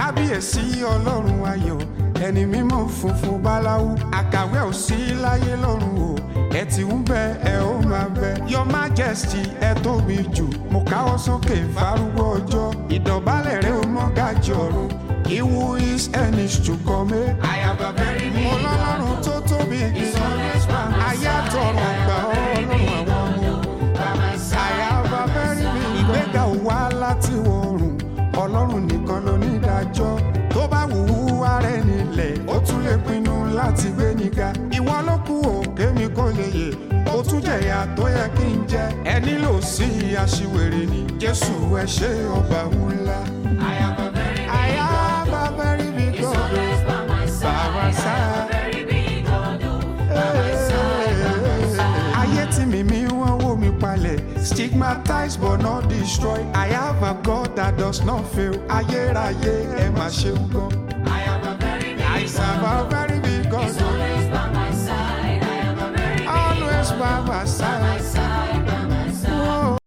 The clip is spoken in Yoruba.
kábíyèsí ọlọ́run ayọ̀ ẹni mímọ́ funfun báláwú àkàwé ò sí láyé lọ́run o ẹ ti ń bẹ ẹ ó máa bẹ your majesty ẹ tóbi jù mo káwọ́ sókè fárúgbó ọjọ́ ìdọ̀bálẹ̀ rẹ ó mọ́ gàjì ọ̀run he who is and is to come. I have a very big ọlọ́run tó tóbi gan ayé àtọ̀run gbà ọ́ ọlọ́run àwọn ọmọ by my side. àyàbá bẹ́rí mi ìgbéga ò wá láti wọ̀rùn ọlọ́run nìkan ló ní ìdájọ́ tó bá wù ú ara ẹni lẹ̀ ó tún lè pinnu láti gbé níga ìwọ ló kù ó kémi kó lè yè ó tún jẹ̀yà tó yẹ kí n jẹ ẹ nílò sí aṣiwèrè ni jésù ẹ ṣe ọba ńlá. I have a very big àyàbá bẹ́rí mi He's gan always by my side. By my I have a side. very big God, oh, by my side, by my side. ayé tí mi mi wọ́n wó mi palẹ̀ stigmatized but not destroyed I have a God that does not fail ayérayé ẹ máa ṣeun gan. I